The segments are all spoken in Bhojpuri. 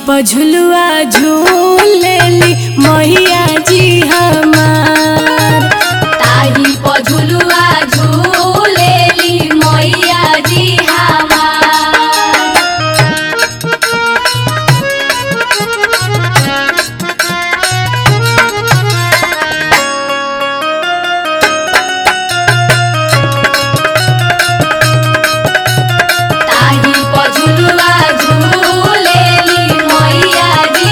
पझुलुआ झूलेली मैया जी हमार ताही पझुलुआ झूलेली मैया जी हमार ताही पझुलुआ झूलेली मैया जी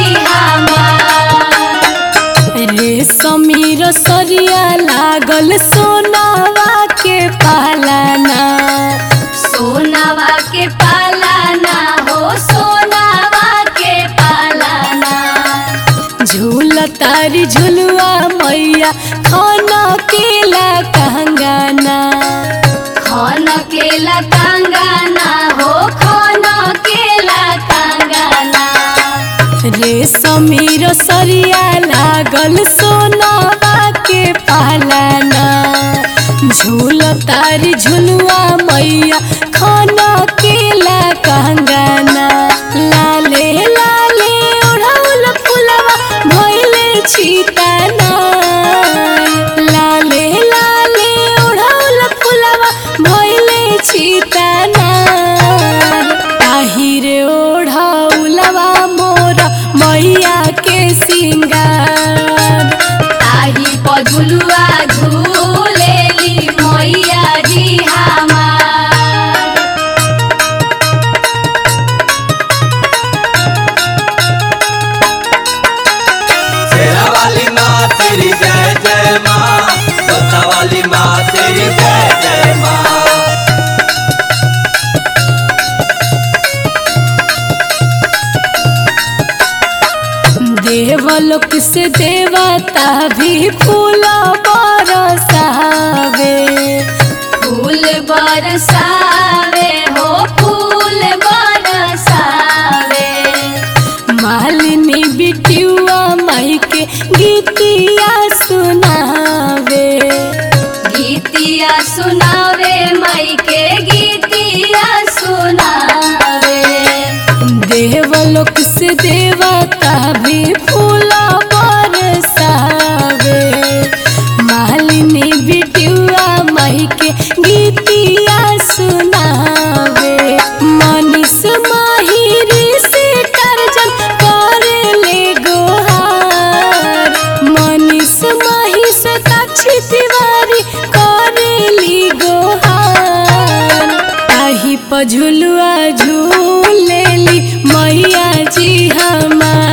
हमार रे समीर सरिया लागल सोनावा के पालाना सोनावा के पालाना हो सोनावा के पालाना झूल तारी झुलुआ मैया खाना केला कहंगाना खन केला कांगाना हो खन केला कांगाना रे समीर सरिया लागल सोनावा के पालाना झूल तारी झुलुआ मैया खाना केला कहंगाना लाले लाले ओढ़ौल फुलवा भइले छिताना लाले लाले ओढ़ौल फुलवा भइले छिताना ताहिर ओढ़ौलवा मोर मैया के सिंगार ताही पझुलुआ झूलेली मैया जी हमार शेरा वाली माँ तेरी जय जय माँ तोता वाली माँ तेरी जय जय माँ देवलोक से देवता भी फूल बरसावे फूल बरसावे हो फूल बरसावे मालिनी बिटियुआ माई के गीतिया सुनावे गीतिया सुनावे मई के गीतिया सुनावे देवलोक से देवता भी फूल बरसावे मालिनी बिटियुआ माई के गीतिया सुनावे मनीष माहिरी से टर्जन करे ले गोहार मनीष माही से ताक्षी तिवारी करेली गोहार ताही पझुलुआ झूलेली मैया जी हमार